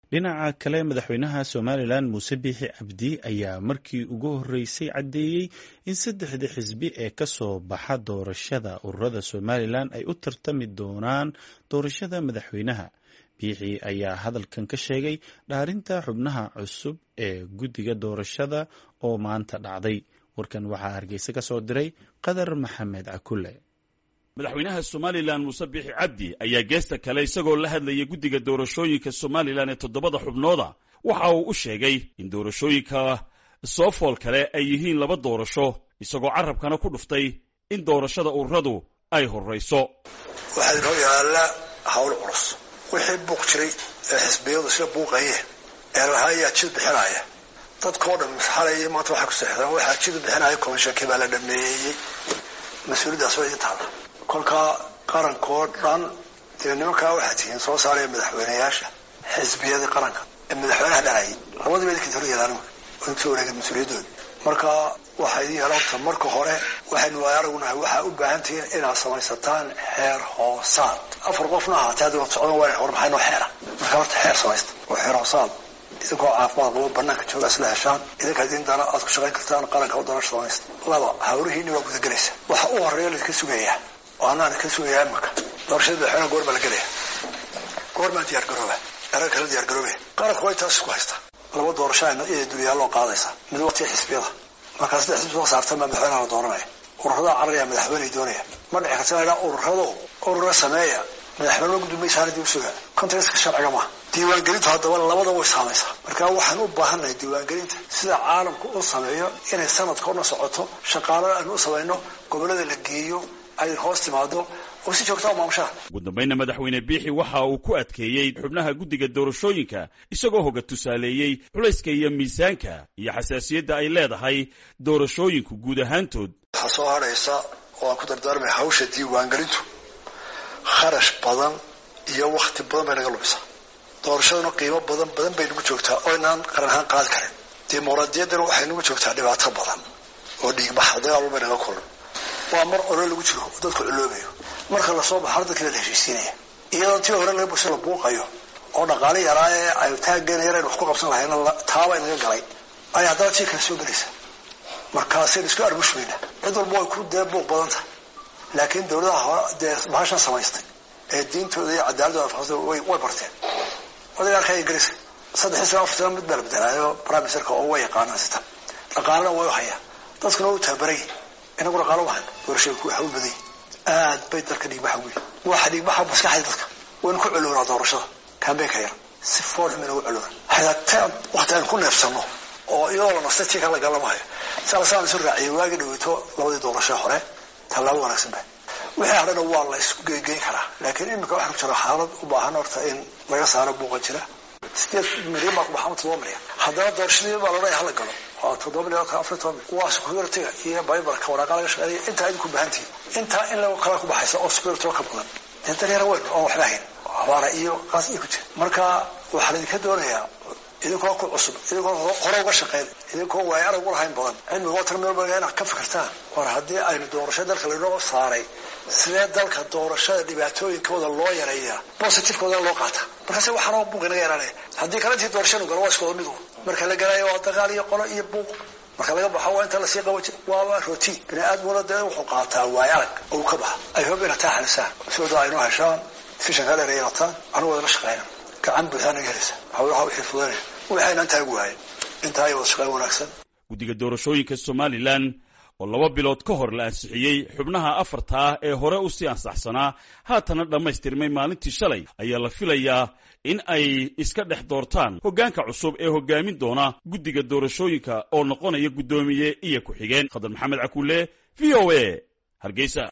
dhinaca kale madaxweynaha somalilan muuse biixi cabdi ayaa markii ugu horreysay caddeeyey in saddexda xisbi ee ka soo baxa doorashada ururada somalilan ay u tartami doonaan doorashada madaxweynaha biixi ayaa hadalkan ka sheegay dhaarinta xubnaha cusub ee guddiga doorashada oo maanta dhacday warkan waxaa hargeysa ka soo diray qadar maxamed cakule madaxweynaha somalilan muuse biixi cabdi ayaa geesta kale isagoo la hadlayay guddiga doorashooyinka somalilan ee toddobada xubnooda waxa uu u sheegay in doorashooyinka soo fool kale ay yihiin laba doorasho isagoo carabkana ku dhuftay in doorashada ururadu ay horrayso waxaa inoo yaalla hawl culus wixii buuq jiray ee xisbiyadu isla buuqayeen ee lahaa ayaa jid bixinaya dadkao dhan xalay maanta waxay ku seexdaan waxaa jid bixinaya komishankii baa la dhameeyey mas-uuliyaddaas waa idin taalla kolkaa qarankoo dhan dee nimankaa waxaa tihiin soo saaraya madaxweyneyaasha xisbiyadii qaranka ee madaxweynaha dhanayay labadiiba idinka hor yeelaan intuu wareegay mas-uuliyadooda marka waxaa idin yeelan karta marka hore waxaynu waay aragnahay waxaa u baahan tihiin inaad samaysataan xeer hoosaad afar qofna ahaatee haddi wad socdan waa hor maxay noo xeera marka horta xeer samaysta oo xeer hoosaad idinkoo caafimaad qabo banaanka jooga isla heshaan idinka idin dana aad ku shaqayn kartaan qaranka u doorasha samaysta laba hawrihiinni waa gudagelaysa waxa u horeeya laidinka sugayaa oo anaan ka sugayaa imaka doorashada madaxweynaha goor baa la gelaya goor maa diyaar garooba erag kala diyaar garoobe qaranku way taas isku haystaa laba doorasho iyada dulyaaloo qaadaysa mid waqtiga xisbiyada markaa saddex xisbi soo saartan baa madaxweynaha la dooranaya ururada cararaya madaxweyney doonaya ma dhici karta inaa ururado urura sameeya madaxweyne gudoomaysaana dib usuga contexka sharciga maaha diiwaangelintu haddaba labada way saamaysaa marka waxaan u baahannahay diiwaangelinta sida caalamku u sameeyo inay sanadka una socoto shaqaalada aynu u samayno gobollada la geeyo ay hoos timaado oo si joogtaa maamushaha ugu dambayna madaxweyne biixi waxa uu ku adkeeyey xubnaha guddiga doorashooyinka isagoo hoga tusaaleeyey culayska iyo miisaanka iyo xasaasiyadda ay leedahay doorashooyinku guud ahaantood waxaa soo hadhaysa oo aan ku dardaarmay hawsha diiwaangelintu kharash badan iyo wakti badan bay naga lumisaa doorashaduna qiimo badan badan bay nagu joogtaa oo inaan qaran ahaan qaadi karin dimuqraadiyaddana waxay nagu joogtaa dhibaato badan oo dhiigbaxa dagaal bay naga kulan waa mar olo lagu jiro oo dadku culoobayo marka lasoo baxo dadkii la heshiisiinaya iyadoo tii hore laga bulsho la buuqayo oo dhaqaale yaraa ee ay taaggeena yar aynu wax ku qabsan lahayna taaba inaga galay ay haddana tii kale soo gelaysa markaasaynu isku arbushmayna cid walba way ku dee buuq badan tahay laakiin dawladaha hore dee bahashan samaystay ee diintooda iyo cadaaladooda afaqsada way way barteen odaga arkaya ingiriiska saddex sana afar sana mid baa la bedelaayo prime ministerka oo way yaqaanaan sita dhaqaalena way u hayaa dadkuna way u tababaray inagu dhaqaalo wahan doorashooyinku waxa u baday aad bay dalka dhiigbaxa ugu yihi waxa dhiigbaxa maskaxda dadka waynu ku coloonaa doorashada kambeynka yar si fool xum inagu coloona hataa wakti aynu ku neefsano oo iyadoo la nastay tii kan la galamahayo salasaan isu raaciyay waagi dhaweyto labadii doorasho hore tallaabo wanaagsan ba wixii hadhana waa la isku geegeyn karaa laakiin imika waxaa ku jira xaalad u baahan horta in laga saaro buuqan jira sideed milyan baa ku baxa ama todoba milyan haddana doorashadii baa lodhaya hala galo waa toddoba milyan afar toban milyan waa security-ga iyo baybarka waraaqa laga shaqeeya intaa idinku baahantihin intaa in lagu kala ku baxaysa oo security ka badan dee daryara weyn oo waxba hayn abaara iyo qaas iyo ku jira marka waxaa laidinka doonayaa idinkoo ku cusub idinkoo hore uga shaqeyn idinkoo waay arag u lahayn badan cilmiga watan meelbaga inaad ka fikirtaan war haddii aynu doorasho dalka lainoo saaray sidee dalka doorashada dhibaatooyinkooda loo yareeyaa positivekooda loo qaata markaase waxaanoo buuq inaga yaraanaya haddii kale intii doorashanu galo waa iskooda midu marka la galayo waa dagaal iyo qolo iyo buuq marka laga baxo waa inta lasii qabo jir waaba rotiin bini aadmuna dee wuxuu qaataa waay arag ou ka baxa ay hob ina taa xalisaan sooda aynoo heshaan fishanka dheer yeelataan anigu wadala shaqeyna gacan buuxdaa naga helaysa hawlaha wixii fudanaya waxaynan taagi waayen intaa ay wada shaqeyn wanaagsan guddiga doorashooyinka somalilan oo laba bilood ka hor la ansixiyey xubnaha afarta ah ee hore u sii ansaxsanaa haatana dhammaystirmay maalintii shalay ayaa la filayaa in ay iska dhex doortaan hoggaanka cusub ee hoggaamin doona guddiga doorashooyinka oo noqonaya guddoomiye iyo ku-xigeen khadar maxamed cakuule v o a hargeysa